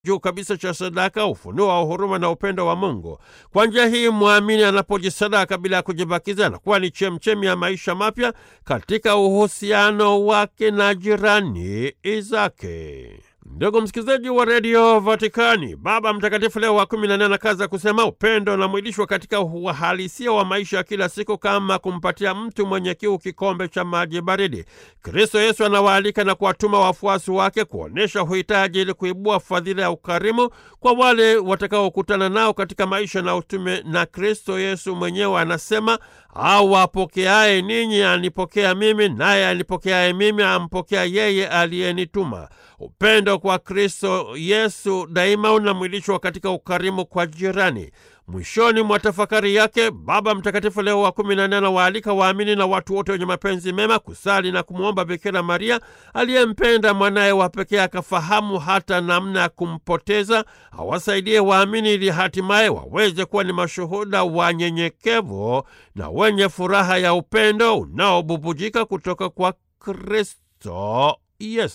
juu kabisa cha sadaka, ufunuo wa huruma na upendo wa Mungu. Kwa njia hii mwamini anapojisadaka bila ya kujibakiza, anakuwa ni chemchemi ya maisha mapya katika uhusiano wake na jirani zake. Ndugu msikilizaji wa redio Vatikani, Baba Mtakatifu Leo wa kumi na nne anakaza kusema upendo unamwilishwa katika uhalisia wa maisha ya kila siku, kama kumpatia mtu mwenye kiu kikombe cha maji baridi. Kristo Yesu anawaalika na kuwatuma wafuasi wake kuonyesha uhitaji ili kuibua fadhila ya ukarimu kwa wale watakaokutana nao katika maisha na utume. Na Kristo Yesu mwenyewe anasema, au apokeaye ninyi anipokea mimi, naye anipokeaye mimi ampokea yeye aliyenituma. Upendo kwa Kristo Yesu daima unamwilishwa katika ukarimu kwa jirani. Mwishoni mwa tafakari yake, Baba Mtakatifu Leo wa kumi na nne anawaalika waamini na watu wote wenye mapenzi mema kusali na kumwomba Bikira Maria aliyempenda mwanaye wa pekee akafahamu hata namna ya kumpoteza, awasaidie waamini ili hatimaye waweze kuwa ni mashuhuda wanyenyekevu na wenye furaha ya upendo unaobubujika kutoka kwa Kristo Yesu.